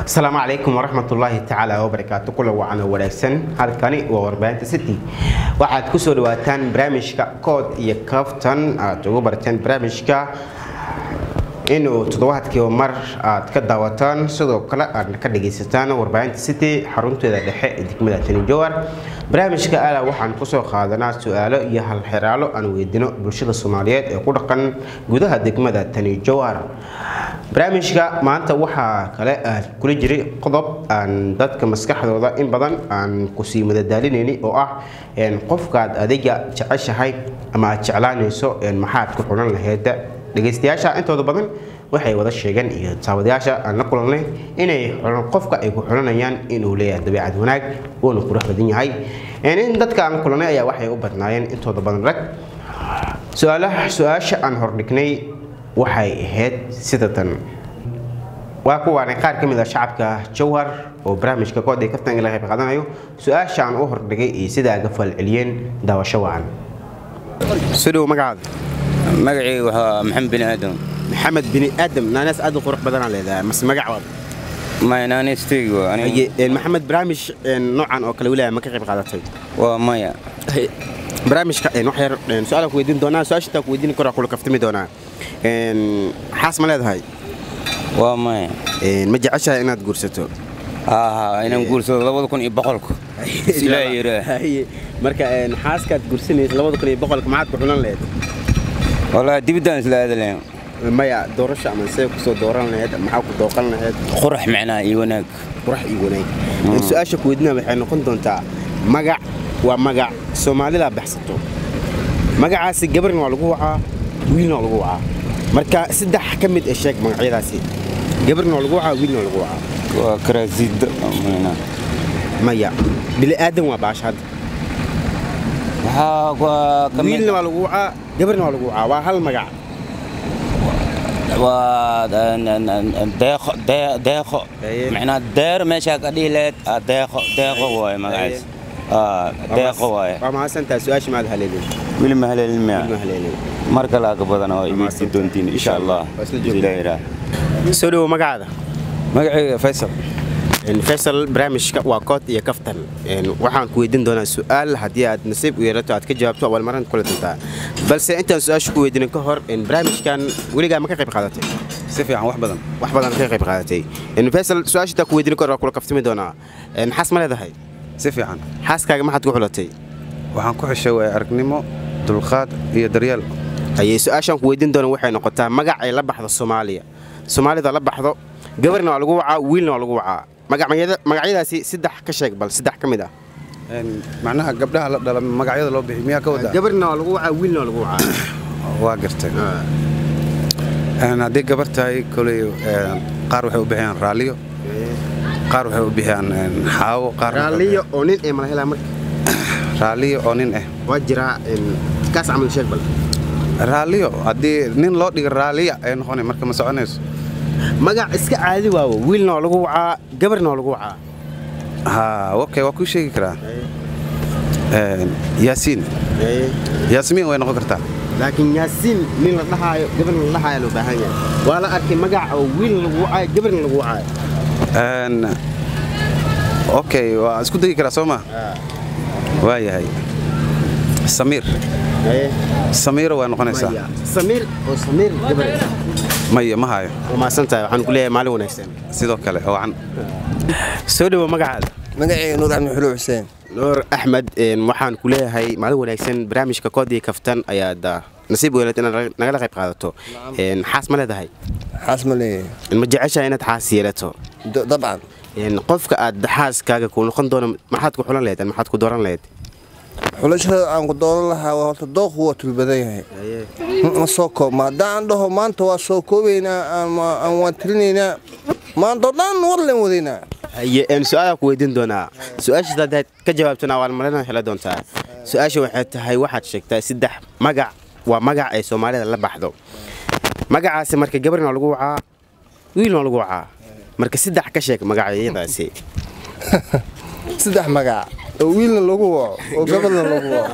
asalaamu calaykum waraxmatullaahi tacaala wabarakaatu kula wacan oo wanaagsan halkani waa warbaahinta city waxaad kusoo dhawaataan barnaamijka kood iyo kaftan aad ugu barteen barnaamijka inuu toddobaadkiiba mar aad ka daawataan sidoo kale aadna ka dhagaysataan warbaahinta city xarunteeda dhexe ee degmada tanijowar barnaamijka ala waxaan kusoo qaadanaa su-aalo iyo halxiraalo aan weydino bulshada soomaaliyeed ee ku dhaqan gudaha degmada tanijowar barnaamijka maanta waxaa kale aad kula jiray qodob aan dadka maskaxdooda in badan aan kusii madadaalinayni oo ah qofkaad adiga jeceshahay ama aad jeclaanayso maxaad ku xulan laheyd dhegaystayaasha intooda badan waxay wada sheegeen iyo taawadayaasha aan la kulanay inay qofka ay ku xulanayaan inuu leeyahay dabeecad wanaag uuna qurux badan yahay in dadka aan kulanay ayaa waxay u badnaayeen intooda badan rag su-aasha aan hordhignay waxay ahayd sida tan waa kuwaanay qaar ka mid ah shacabka jawhar oo barnaamijka kooday kaftan ila qayb qaadanayo su-aasha aan u hordhigay iyo sida aga falceliyeen daawasho wacan sidhow magacaada magacii waa maxamed bini aadam maxamed bini aadam naanaas aad u qurux badanaa leedahay mase magac waad maynaanisteyg maxamed barnaamij noocan oo kale wilaaya ma ka qayb qaadatay waa maya barnaamijka wax yar su-aal ku weydiin doonaa su-aasha taa ku weydiin karaa kula kaftami doonaa xaas ma leedahay waa maya ma jeceshahay inaad guursato aa inaan guursado labada kun iyo boqolku ilaa yiraa marka xaaskaad guursanaysa labada kun iyo boqolka maxaad ku xulan lahayd walaa dibiddaan isla aadalayn maya doorasha ama see kusoo dooran lahayd maxaa ku dooqan lahayd qurax macnaa iyo wanaag qurax iyo wanaag su-aasha ku weydiinaa waxay noqon doontaa magac waa magac soomaalida baxsato magacaasi gabarna waa lagu wacaa wiilna waa lagu wacaa marka saddex ka mid ee sheeg magacyadaasi gabarna waa lagu wacaa wiilna waa lagu wacaa waa karaasiida maya bili aadan waa baasha hadda waxaa waa ka mid wiilna waa lagu wacaa gabarna waa lagu wacaa waa hal magac waa deeqo dee- deeqo Aye. macnaa deer meeshaa ka dhihi lahayd aa deeqo deeqo waaye magacaas aa deeqo waaye waa mahadsantaa su-aasha maad haleelin weli ma haleelin ma miya haleelin mar kale aa ka badana waa imaysti doontiin insha allah Waa isla joogtaa. ilaa yiraa soo dhowo magacaada magacayga faysal faysal barnaamijka waa kood iyo kaftan waxaan ku weydiin doonaa su-aal haddii aad nasiib u yeelato aad ka jawaabto abaalmarinta kula doontaa balse intaan su-aasha ku weydiinin ka hor barnaamijkan weligaa ma ka qayb qaadatay si fiican wax badan wax badan ka qayb qaadatay faysal su-aasha intaan ku weydiinin ka hor waa kula kaftami doonaa xaas ma leedahay si fiican xaaskaaga maxaad ku xulatay waxaan ku xeshay waaya aragnimo dulqaad iyo daryeel ayay su-aashaan ku weydiin doona waxay noqotaa magac ay la baxdo soomaaliya soomaalida la baxdo gabarna waa lagu wacaa wiilna waa lagu wacaa magacyada- magacyadaasi saddex ka sheeg bal saddex ka mid ah Een, macnaha gabdhaha la dhala magacyada loo bixiy miyaa ka wadaa gabarna waa lagu wacaa wiilna waa lagu wacaa waa gartay Een, haddii gabar tahay koley een, qaar waxay u bixiyaan raalliyo qaar waxay u bixiyaan een, xaawo qaar raalliyo oo nin ee mala helaa marka raalliyo oo nin ah waa jiraa kaas camal sheeg bal raalliyo haddii nin loo dhiga raalliya ay noqonay marka ma soconayso magac iska caadi waawo wiilna waa lagu wacaa gabarna waa lagu wacaa ha okay waa kuu sheegi karaa Een, yaasiin yaasmiin way noqon kartaa laakiin yaasiin nin la dhahaayo gabarna la dhahaayo loo baahan yahay waa la arkay magac oo wiilna lagu wacaayo gabarna lagu wacaayo Een, okay waa isku dayi karaa soo ma waa yahay samiir samiira waa noqonaysaa Maya. samiir oo samiir gabar maya ma hayo waa mahadsan tahay waxaan ku leeyahay maalin wanaagsan sidoo kale oo wacan soo dhowo magacaada magacayga nuur axmed xuluw xuseen nuur axmed waxaan ku leeyahay maalin wanaagsan barnaamijka koodii kaftan ayaad ah, nasiib u yeelatay inaad nagala qayb qaadato Een, xaas ma leedahay xaas ma leeyahay ma jeceshahay inaad xaas yeelato D- dabcan Een, qofka aad xaaskaaga ku noqon doono maxaad ku xulan lahayd ama maxaad ku dooran lahayd xulashada aan ku dooran lahaa waa horta dooqu waa tulbadan yahay ma soo koobma haddaan dhaho maanta waa soo koobaynaa ama aan waan tirinaynaa maanta oo dhan war leen wadaynaa haye een, su-aalaa ku weydiin doonaa su-aashaas haddaad ka jawaabtona abaalmarina hela doontaa su-aasha waxay tahay waxaad sheegtaa saddex magac waa magac ay soomaalida la baxdo magacaasi marka gabarna waa lagu wacaa wiilna waa lagu wacaa marka saddex ka sheeg magacyadaasi saddex magac oo wiilna lagu waco oo gabadhna lagu waco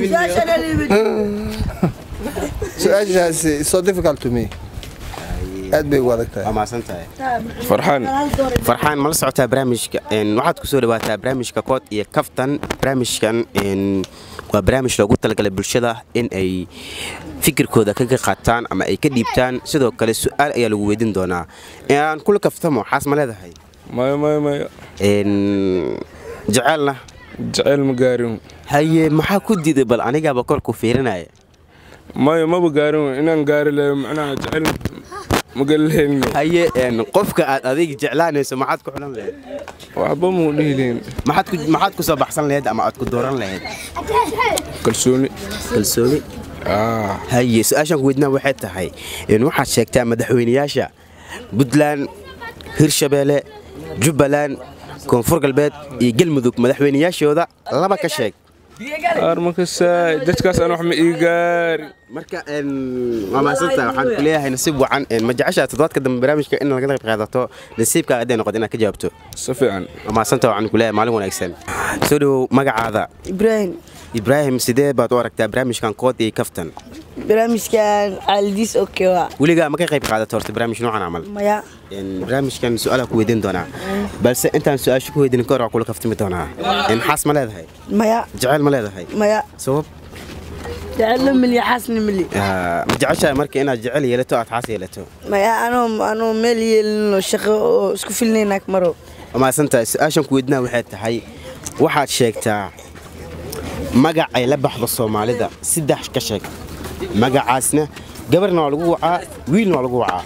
su-aashaasi so difficult to me aad bay ugu adag tahay waa mahadsan tahay farxaan farxaan mala socotaa barnaamijka een, waxaad ku soo dhawaataa barnaamijka kood iyo kaftan barnaamijkan een, waa barnaamij loogu talagalay bulshada in ay fikirkooda kaga qaataan ama ay ka dhiibtaan sidoo kale su-aal ayaa lagu weydiin doonaa aan kula kaftamo xaas ma leedahay maya maya maya Een, jecelna jeceyl ma gaarin haye maxaa ku diiday bal anigaaba korku fiirinaya maya maba gaarin inaan gaari lahayo macnaha jeceyl ma galilahaynin haye een, qofka aad adiga jeclaanayso maxaad ku xulan lahayd waxba mau dhihi lahayn maxaad ku maxaad ku soo baxsan lahayd ama aad ku dooran lahayd kalsooni kalsooni Ah, haye su-aashaan ku weydinaa waxay tahay in waxaad sheegtaa madaxweynayaasha puntland hirshabeelle jubbaland koonfur galbeed iyo galmudug madaxweynayaashooda laba ka sheeg qaar markasaa dadkaas aan wax ma ii gaari marka waa mahadsanta waxaan ku leeyahay nasiib wacan ma jeceshaa toddobaadka dambe barnaamijka in laga qayb qaadato nasiibkaa hadday noqoto inaad ka jawaabto si fiican waa mahadsanta waxaan ku leeyahay maalin wanaagsan soo dhowow magacaada ibraahim ibraahim sidee baad u aragtaa barnaamijkan kood iyo kaftan barnaamijkan caalidiis oke waa weligaa ma ka qayb qaadato horta barnaamij noocan camal maya Een, barnaamijkan su-aalaa ku weydiin doonaa balse intaan su-aasha ku weydiin ka hor waa kula kaftami doonaa Een, xaas ma leedahay maya jeceyl ma leedahay maya sabab jecelo milya xaasna mili Ah, ma jeceshahay marka inaad jecel yeelato aad xaas yeelato maya anoo anoo meel yeelino shaqo oo isku filnaynaak maro waa mahadsantahay su-aashan ku weydiinaa waxay tahay waxaad sheegtaa magac ay la baxdo soomaalida saddex ka sheeg magacaasna gabarna waa lagu wacaa wiilna waa lagu wacaa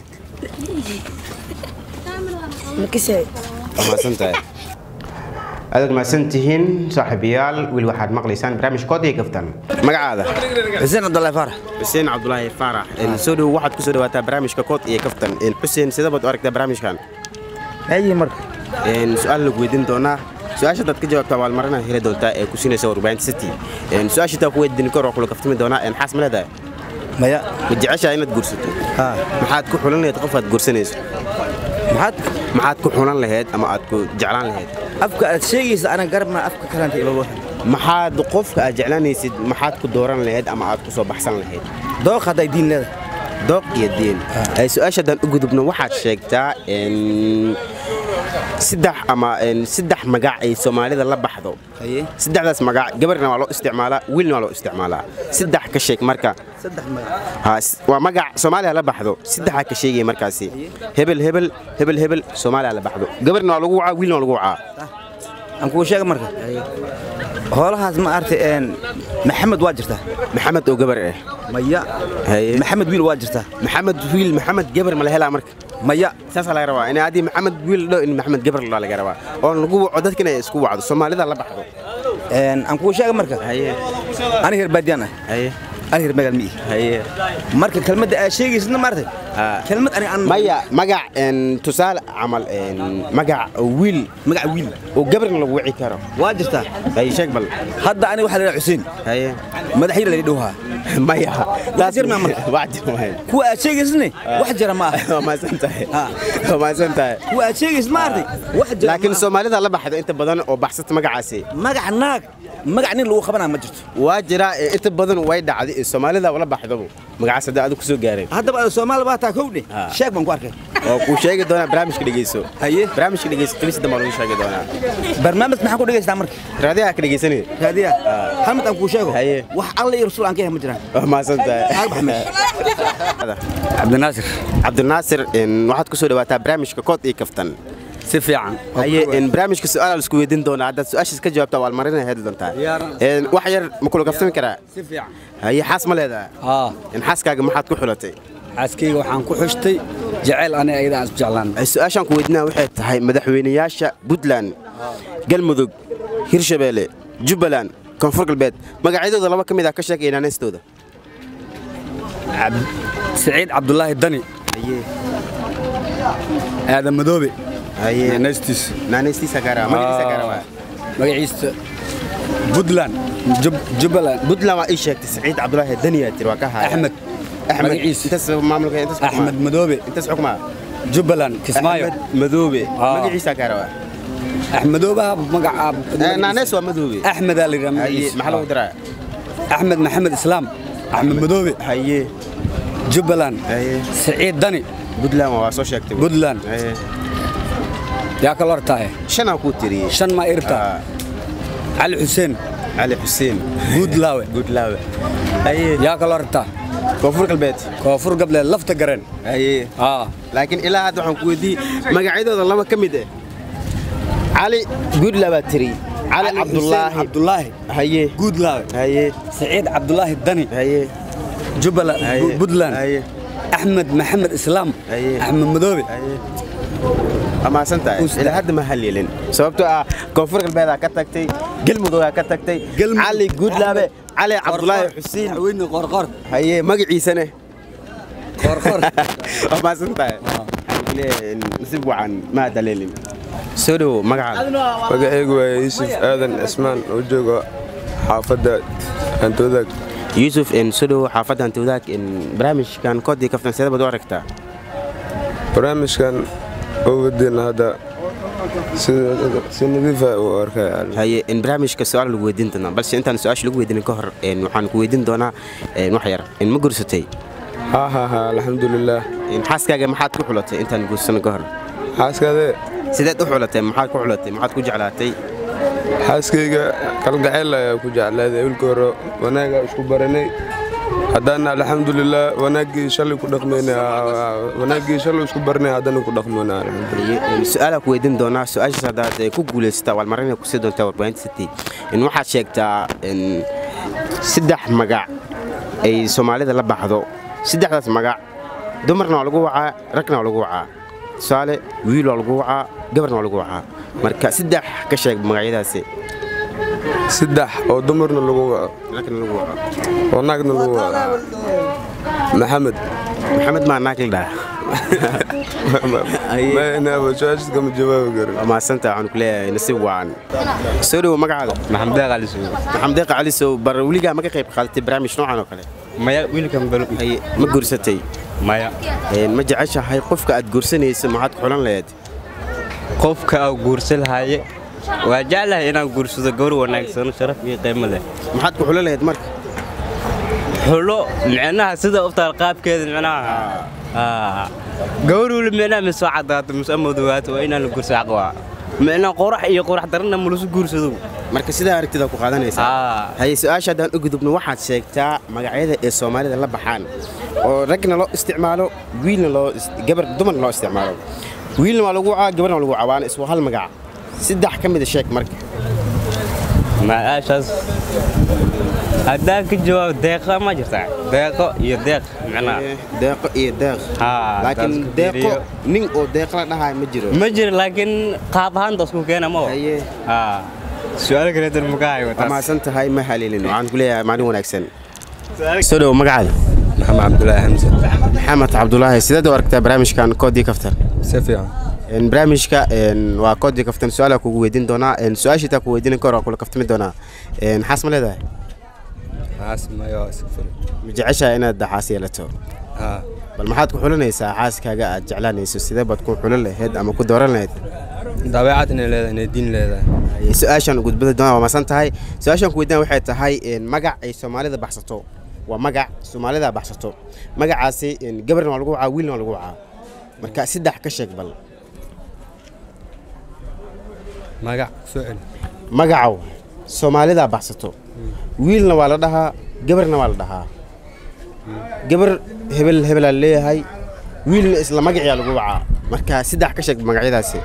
makisay waa mahadsantahay aadaad mahadsantihiin saaxiibayaal weli waxaad maqlaysaan barnaamij kood iyo kaftan magacaada xuseen cabdullaahi faarax xuseen cabdulaahi faarax Een, soo dhow waxaad ku soo dhawaataa barnaamijka kood iyo kaftan Een, xuseen sidee baad u aragtaa barnaamijkan hayi marka Een, su-aal lagu weydiin doonaa su-aasha hadaad ka jawaabtaa abaalmarina heli doontaa ee ku siinaysa warbaahinta city Een, su-aasha taa ku weydiin kor waa kula kaftami doonaa Een, xaas ma leedahay maya ma jeceshaa inaad guursato haa maxaad ku xulan lahayd qof aad guursanayso maxaad maxaad ku xulan lahayd ama aad ku jeclaan lahayd afka aad sheegaysa ana garabna afka kalanta ilaba maxaad qofka aad jeclaanaysid maxaad ku dooran lahayd ama aad ku soo baxsan lahayd dooq hadday diin leedahay dooq iyo diin Ee, su-aasha haddaan u gudubno waxaad sheegtaa een, saddex ama een, saddex magac ay soomaalida la baxdo haye saddexdaas magac gabarna waa loo isticmaalaa wiilna waa loo isticmaalaa saddex ka sheeg marka saddex magac Ha, s- waa magac soomaaliya la baxdo saddexaa ka sheegaya markaasi hebel hebel hebel hebel soomaaliya la baxdo gabarna waa lagu wacaa wiilna waa lagu wacaa aan kuu sheega marka hoolahaas ma artay een maxamed waa jirtaa maxamed oo gabar ah maya Haye. maxamed wiil waa jirtaa maxamed wiil maxamed gabar ma la helaa marka maya saasaa laga rabaa in haddii maxamed wiil dho in maxamed gabar la laga rabaa oo lagu waco dadkina ay isku wacdo soomaalida la baxdo een aan kuu sheega marka haye ani reer baadiyaan ah haye ani reer magaal miyi haye marka kelmadda aad sheegaysidna ma artay Ah. kelmad ani aan maya magac een, tusaale camal een, magac oo wiil magac wiil oo gabarna lagu wici karo waa jirtaa haye sheeg bal hadda ani waxaa la yidhaha xuseen haye madaxyar la dhowhaa maya Wax jir maa marka? wax jir maayo kuwa aad sheegaysidne wax jira ma aha waa mahadsan tahay Ah. waa mahadsan tahay kuwa aad sheegaysid ma artay wax jira laakiin ma aha. soomaalida la baxdo inta badan oo baxsata magacaasi magac naag magac nin lagu qabanaa ma jirto waa jira ee inta badan way dhacday ee soomaalida la baxdaba magacaas hadda adigu kusoo gaareen haddaba aad soomaali baa taa kowdhe Ah. sheeg baan ku arkay oo kuu sheegi doonaa barnaamijka dhegeyso haye barnaamijka dhegeyso qilis dambe lagu sheegi doonaa barnaamij maxaan ku dhegaystaa marka raadiyaha ka dhegeysanaya raadiya hamid aan kuu sheego Haye. wax alla iyo rasuul aan ka yahay ma jiraan waa mahadsan tahay Aag Maxamed. cabdinaasir cabdinaasir een, waxaad kusoo dhawaataa barnaamijka kood iyo kaftan si fiican haye een, barnaamijka su-aal isku weydiin doonaa haddaad su-aashaas ka jawaabtaa waa marina heli doontaa Yaaran. Een, wax yar ma kula kaftami karaa si fiican haye xaas ma leedahay haa in xaaskaaga maxaad ku xulatay xaaskayga waxaan ku xushtay jeceyl aniga ayada aan isjeclaan Ay, su-aashaan ku weydiinaa waxay tahay madaxweynayaasha puntland galmudug hirshabeelle jubbaland koonfur galbeed magacyadooda laba ka mid ah ka sheeg inaanaystooda siciid cabdulaahi dani aadan madoobe haye naystiis naanaystiisa gaara magaciisa gaara waa magaciisa puntland Jub- jubbaland puntland waa ii sheegtay saciid cabdulaahi daniyaa tiri waa ka haya axmed axmed magaciisa. intaas maamulka intaas xukuma? axmed madoobe intaas xukmaa jubbaland kismaayo axmed madoobe Ah. magaciisa gaara waa axmedoobaha magaca Eh, naaneys waa madoobe axmedaa la yidhaha haye magaciisa maxaa lagu diraa axmed maxamed islaam axmed madoobe haye jubbaland haye siciid dani puntland waa soo sheegtay puntland Haye. yaa kala hortaaye shanaa kuu tiriyey shan maa irta Ah, cali xuseen cali xuseen guudlaawe guudlaawe haye yaa kala hortaa koonfur galbeed koonfur gableed lafta gareen haye aa laakiin ilaa hadda waxaan ku weydiiyey magacyadooda laba ka mid ah cali guudlaa baa tiri cali Xuseen cabdulaahi cabdulaahi haye guudlaawe haye saciid cabdulaahi dani haye jubbaland Haye. puntland haye axmed maxamed islaam Haye. axmed madoobe haye amaasan tahay Usta. ilaa hadda ma haleelin sababtoo ah koonfur galbeedaa ka tagtay galmuduggaa ka tagtay Galmudug. cali guudlaabe cali cabdulaahi xuseen madaxweyne qoorqoor haye magaciisane qoorqoor amaasan tahay nasiib wacan ma haleelin soo dhowo magacaada magacaygu waa yuusuf aadan cismaan oo jooga xaafadda antoodaag yuusuf soo dhowo xaafadda antawdaag barnaamijkan koodii kaftan sidee baad u aragtaa barnaamijkan oo wadina hadda sida- si nadiifa u arkay haye in barnaamijka su-aal lagu weydiin doonaa balse intaan su-aasha lagu weydiinin ka hor een, waxaan ku weydiin doonaa een, wax yar in ma guursatay ha ha ha alxamdulilaah In xaaskaaga maxaad ku xulatay intaan guursan ka hor xaaskaade sideed u xulatay maxaad ku xulatay maxaad ku jeclaatay xaaskayga kalgacayl ayaa ku jeclaaday wilka hore wanaagaa isku baranay haddana alxamdulilaah wanaaggii shalay ku dhaqmayna wanaaggii shalay isku baranay haddana ku dhaqmayna alxamdulilah Haye, een, su-aalaa ku weydiin doonaa su-aashaas haddaad eh, ku guulaysataa waad marinay kusii doontaa warbaahinta city in waxaad sheegtaa in saddex magac ay soomaalida la baxdo saddexdaas magac dumarna waa lagu wacaa ragna waa lagu wacaa tusaale wiil waa lagu wacaa gabarna waa lagu wacaa marka saddex ka sheeg magacyadaasi saddex oo dumarna lagu waco ragna lagu waco oo naagna lagu waco maxamed maxamed maa naag la dhaha su-aashaas kama jawaabi karin waa mahadsanta waxaan ku leeyahay nasiib wacan soo dhowo magacaada maxamed deeq ali sugo maxamed deeqa cali sow bar weligaa ma ka qayb qaadatay barnaamij noocan oo kale maya wiilkan balo Haye, ma guursatay maya Een, ma jeceshahay qofka aad guursanayso maxaad ku xulan lahayd qofka aan guursan lahaye waa jeclahay inaan guursado gabar wanaagsan sharaf iyo qiimo leh maxaad ku xulan lahayd marka xulo micnaha sida u taal qaabkeeda micnaha aa gabar weli micnaha mise soo cadaato mise amadowaato waa inaan la guursa xaq waa micnaha qorax iyo qorax darana malasu guursado marka sidaa aragtida ku qaadanaysaa aa haye su-aasha haddaan u gudubno waxaad sheegtaa magacyada ee soomaalida la baxaan oo ragna loo isticmaalo wiilna loo is- gabar dumarna loo isticmaalo wiilna waa lagu wacaa gabarna waa lagu wacaa waana iswa hal magac saddex ka mida sheeg marka maaashaas haddaan ka jawaabo deeqa ma jirtaa deeqo iyo deeq micnaha Eh, deeqo iyo deeq haa laakiin taas ku deeqo fiiriyo. nin oo deeq la dhahayo ma jiro ma jiro laakiin qaab ahaan dasku keena ma haye haa su-aal kaleetan ma ka hayo waa mahadsan tahay ma haleelin waxaan ku leeyahay maalin wanaagsan soo dhowo magacaada maxamed cabdulaahi xamse maxamed cabdulaahi sideed u aragtaa barnaamijkan koodii kaftan si fiican Een, barnaamijka een, waa koodii kaftan su-aala kugu weydiin doonaa een, su-aashii taa ku weydiinin ka hor waa kula kaftami doonaa Een, xaas ma leedahay xaas mayo sifur ma jeceshahay inaad xaas yeelato haa bal maxaad ku xulanaysaa xaaskaaga aad jeclaanayso sidee baad ku xulan lahayd ama ku dooran lahayd dabeecad inay leedahay inay diin leedahay Haye, su-aashaan gudbada doonaa waa masan tahay su-aashaan ku weydiin waxay tahay een, magac ay soomaalida baxsato waa magac soomaalida baxsato magacaasi een, gabarna waa lagu wacaa wiilna waa lagu wacaa marka saddex ka sheeg bal magac soo celi magacow soomaalida baxsato wiilna waa la dhahaa gabarna waa la dhahaa gabar hebel hebelaa leeyahay wiilna isla magaciyaa lagu wacaa marka saddex ka sheeg magacyadaasi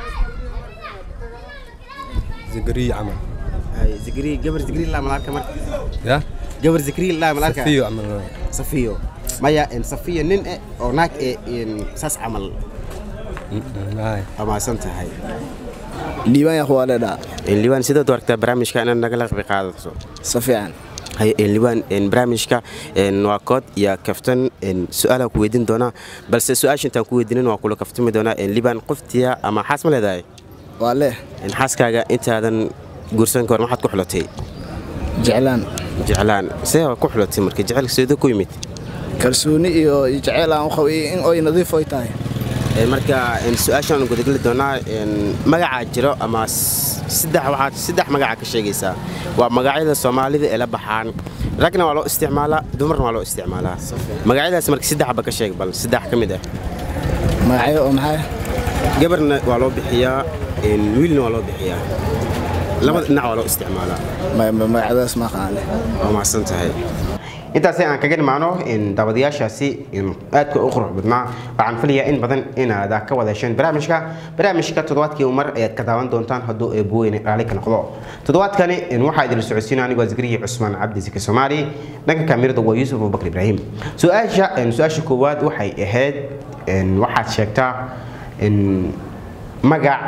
zagariya camal Haye, zikri gabar zikri laa malarka marka ya gabar zikri laa malarka fiyo camal safiyo maya en safiyo nin eh oo naag eh en saas camal maay amaasan tahay liibaan yaa waa leedhaa En, liwaan sidaad u aragtaa barnaamijka inaad nagala qayb qaadato si fiican haye en, liwaan en, barnaamijka en, waa kood iyo kaftan en, su-aalaa ku weydiin doonaa balse su-aasha intaan ku weydiinin waa kula kaftami doonaa en, liwaan qoftiya ama xaas ma leedahay waa leh En, xaaskaaga intaadan guursan ka hor maxaad ku xulatay jeclaan jeclaan see waa ku xulatay marka jecelka seedo ku yimid kalsooni iyo iyo jeceyl aan u qabay in oy nadiif oy tahay En, marka en, su-aashaan gudageli doonaa en, magacaa jiro ama s- saddex waxaad saddex magaca ka sheegaysaa waa magacyada soomaalida ee la baxaan ragna waa loo isticmaalaa dumarna waa loo isticmaalaa magacyadaas marka saddexba ka sheeg bal saddex ka mid ah magacyo oo maxaa gabarna waa loo bixiyaa een, wiilna waa loo bixiyaa labada dhinac waa loo isticmaalaa magacyadaas ma aqaane waa mahadsan tahay intaasi aan kaga dhimaano in daawadayaashaasi in aadka u qurux badnaa waxaan filayaa in badan inaad ka wada hesheen barnaamijka barnaamijka toddobaadkii mar ayaad ka daawan doontaan hadduu eebweyne raali ka noqdo toddobaadkani in waxaa idin socodsiina anigoo zikriyi cusmaan cabdi ziki soomaali dhanka kaamirada waa yuusuf abubakar ibraahim su-aasha in su-aasha koowaad waxay ahayd in waxaad sheegtaa in magac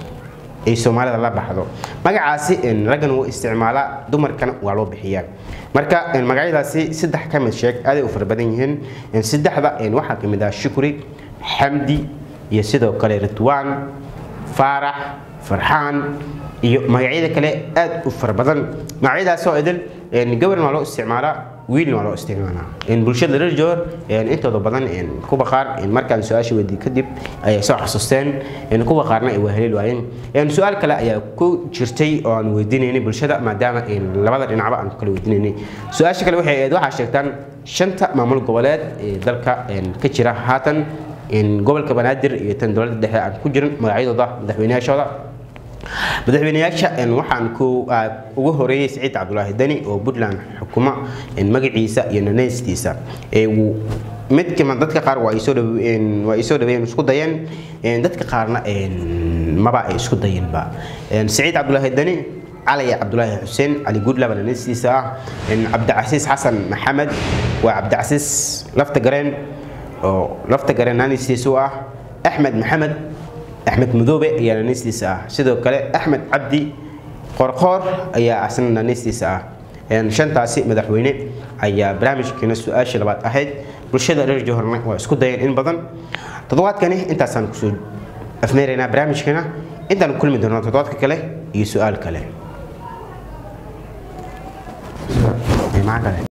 ay soomaalida la baxdo magacaasi in raggan wuu isticmaalaa dumarkana waa loo bixiyaa marka in magacyadaasi saddex ka mid sheeg aaday u fara badan yihiin in saddexda in waxaa ka mid ah shukri xamdi iyo sidoo kale ridwaan faarax farxaan iyo magacyada kale aad u fara badan magacyadaas oo idil in gabarna waa loo isticmaalaa wiilna waa loo isticmaalaa in bulshada reer joor in intooda badan in kuwa qaar in markaan su-aasha weydiiyey kadib ayay soo xasuusteen in kuwa qaarna ay wahaleeli waayeen in su-aal kale ayaa ku jirtay oo aan weydiinaynay bulshada maadaama in labada dhinacba aan ku kala weydiinaynay su-aasha kale waxay ahayd waxaa sheegtaan shanta maamul goboleed ee dalka in ka jira haatan in gobolka banaadir iyo tan dowladda dhexe aan ku jirin magacyadooda madaxweynayaashooda madaxweynayaasha in waxaan ku ah, ugu horeeyey siciid cabdulaahi deni oo puntland xukuma in magaciisa iyo nanaystiisa ee uu mid kama dadka qaar waa ay soo dhawe- een, waa ay soo dhaweeyeen isku dayeen een, dadka qaarna een, maba ay isku dayeenba Een, siciid cabdulaahi deni cali cabdulaahi xuseen cali guudlaba nanaystiisa ah een, cabdicasiis xasan maxamed waa cabdicasiis lafta gareen oo lafta gareen nanaystiisa u ah axmed maxamed axmed madoobe ayaa naanistiisa ah sidoo kale axmed cabdi qorqoor ayaa asna naanistiisa ah Een, shantaasi madaxweyne ayaa barnaamijkeena su-aashii labaad ahayd bulshada reer johorna waa isku dayeen in badan toddobaadkani intaasaan kusoo afmeeraynaa barnaamijkeena intaan kulmi doonaa toddobaadka kale iyo su-aal kale Maxaa kale